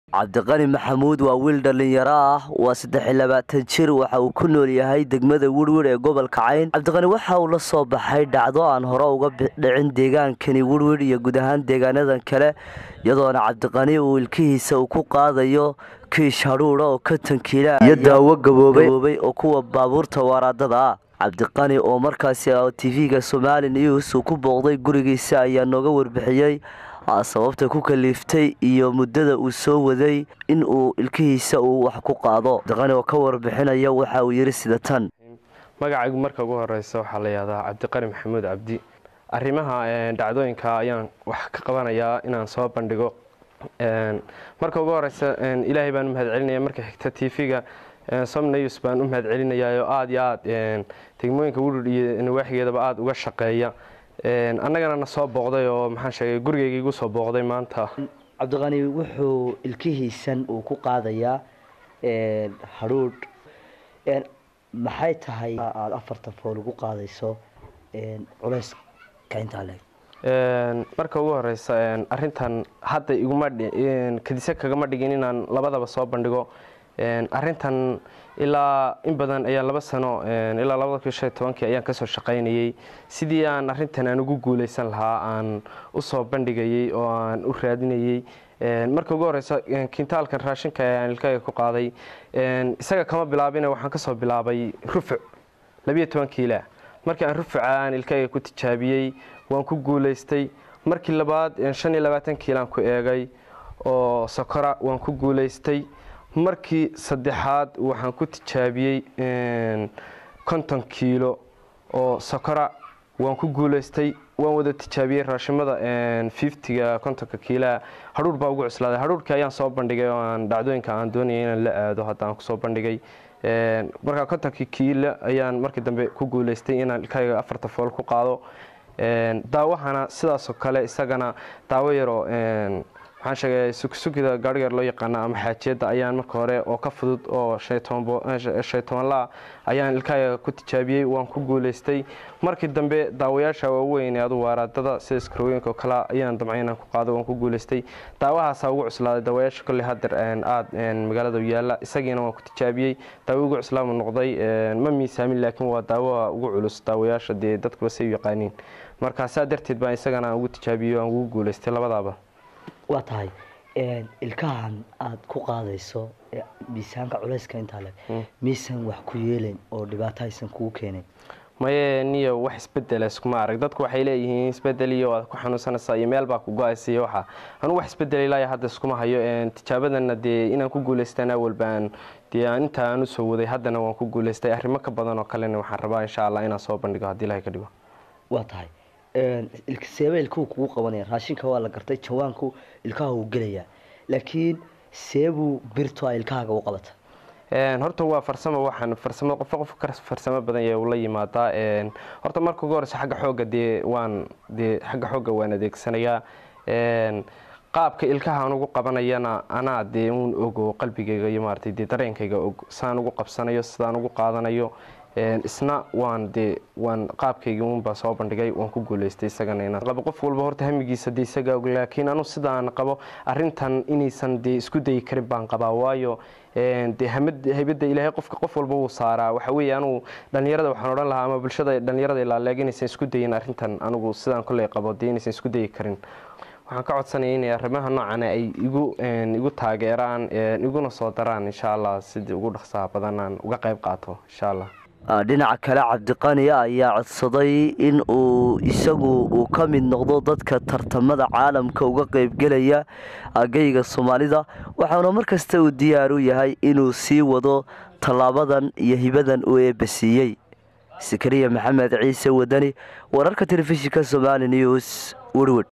cabdiqani maxamuud waa wiil dhallinyaro ah waa saddex iyo labaatan jir waxa uu ku nool yahay degmada wirwir ee gobolka cayn cabdiqani waxa uu la soo baxay dhacdo aan hore uga dhicin deegaankani wirwir iyo guud ahaan deegaanadan kale iyadoona cabdiqani uu ilkihiisa uu ku qaadayo kiish hadhuudha oo konton kiila iyo daawo gaboobay oo kuwa baabuurta waaraadada ah cabdiqani oo markaasi tv-ga somali news uu ku booqday gurigiisa ayaa nooga warbixiyey sababta ku kaliiftay iyo muddada uu soo waday in uu ilkihiisa uu wax ku qaado cabdiqani oo ka warbixinaya waxa uu yidhi sida tan magacaygu marka ugu horeysa waxaa la yihahdaa cabdiqani maxamuud cabdi arrimaha dhacdooyinka ayaan wax ka qabanayaa inaan soo bandhigo marka ugu horeysa ilaahay baan u mahad celinaya marka xigta tv-ga somnews baan u mahad celinayaa oo aada iyo aada degmooyinka wirur iyo nawaaxigeedaba aada uga shaqeeya annagana na soo booqday oo maxaan sheegay gurigeyga igu soo booqday maanta cabdiqani wuxuu ilkihiisan uu ku qaadayaa hadhuudh maxay tahay aada afartan fool ugu qaadayso culeyska intaa leeg marka ugu horeysa arintan hadda iguma kadise kagama dhigin inaan labadaba soo bandhigo arintan ilaa in badan ayaan laba sano ilaa labada kun shan tobankii ayaan kasoo shaqaynayey sidii aan arintan aan ugu guuleysan lahaa aan usoo bandhigayey oo aan u raadinayey marka ugu horeysa kintaalkan raashinka aan ilkayga ku qaaday isaga kama bilaabina waxaan kasoo bilaabay rufuc labiyo toban kiila markii aan rufuca aan ilkayga ku tijaabiyey waan ku guuleystay markii labaad shan iyo labaatan kiilaan ku eegay oo sokora waan ku guuleystay markii saddexaad waxaan ku tijaabiyey konton kiilo oo sokora waan ku guuleystay waan wada tijaabiyey raashimada fiftiga kontonka kiilaha hadhuur baa ugu cuslaaday hadhuurkii ayaan soo bandhigay oo aan dhacdooyinka aan doonayay inaan la aado haddaan kusoo bandhigay markaa kontonkii kiilo ayaan markii dambe ku guuleystay inaan ilkayga afarta fool ku qaado daawahana sidaasoo kale isagana daawo yaroo waxaan sheegay sugsugida gaarhigeer loo yaqaana ama xaajiyadda ayaan marka hore oo ka fudud oo shay tobanlaa ayaan ilkaaga ku tijaabiyey waan ku guuleystay markii dambe daawayaasha waaweyn ee adu waaraadada sida iskarooyinka oo kale ayaan damcay inaan ku qaado waan ku guuleystay daawahaasaa ugu cuslaaday daawayaasha kolley hadeer aada magaalada yaalla isagiina waan ku tijaabiyey daawo ugu cuslaamu noqday ma miisaamin laakiin waa daawaha ugu culus daawayaasha dee dadkuba say u yaqaaniin markaa saa darteed baan isagana aan ugu tijaabiyo aan ugu guuleystay labadaaba waa tahay ilkahan aada ku qaadayso miisaanka culeyska intaa le miisan wax ku yeelayn oo dhibaato aysan kugu keenayn maye niyo wax isbedela iskuma arag dadku waxay leeyihiin isbedel iyo waad ku xanuunsanaysaa iyo meel baa ku go-aysa iyo waxa anu wax isbedel ilaa hadda iskuma hayo tijaabadana dee inaan ku guuleystaan awal baan dee inta aan usoo waday haddana waan ku guuleystay arrimo ka badan oo kalena waxaan rabaa insha allah inaan soo bandhigo haddii ilahay ka dhigo waa tahay seeba ilkuhu kugu qabanaya raashinka waa la gartay jawaanku ilkaha uu gelayaa laakiin seebuu birtu a ilkahaaga u qabata horta waa farsamo waxaan farsamo qofo qof ka farsamo badan yahay ula yimaadaa horta marka ugu horeysa xagga xoogga dee waan dee xagga xoogga waan adeegsanayaa qaabka ilkaha aan ugu qabanayana anaa dee uun ogo qalbigayga iyo maaratay dee dareenkayga og saan ugu qabsanayo sidaan ugu qaadanayo isna waan dee waan qaabkaygii uunbaa soo bandhigay waan ku guuleystay isagana inaan qabo qof walba horta hamigiisa dee isaga og laakiin anu sidaan qabo arrintan inaysan dee isku dayi karin baan qabaa waayo dee haybadda ilaahay qofka qof walba wuu saaraa waxa weeye anugu dhallinyarada waxaan odhan lahaa ama bulshada dhallinyarada ilaaleeg inaysan isku dayin arrintan anugu sidaan kolley qabo dee inaysan isku dayi karin waxaan ka codsanaya inay arrimaha noocana ay igu igu taageeraan iguna soo daraan insha allah sidii ugu dhaqsaha badan aan uga qayb qaato insha allah dhinaca kale cabdiqani ayaa codsaday in uu isagu uu ka mid noqdo dadka tartamada caalamka uga qeybgelaya agayga soomaalida waxaana markasta uu diyaar u yahay inuu sii wado tallaabadan iyo hibadan uu eebbasiiyey sakariya maxamed ciise wadani wararka telefishinka somali news werwed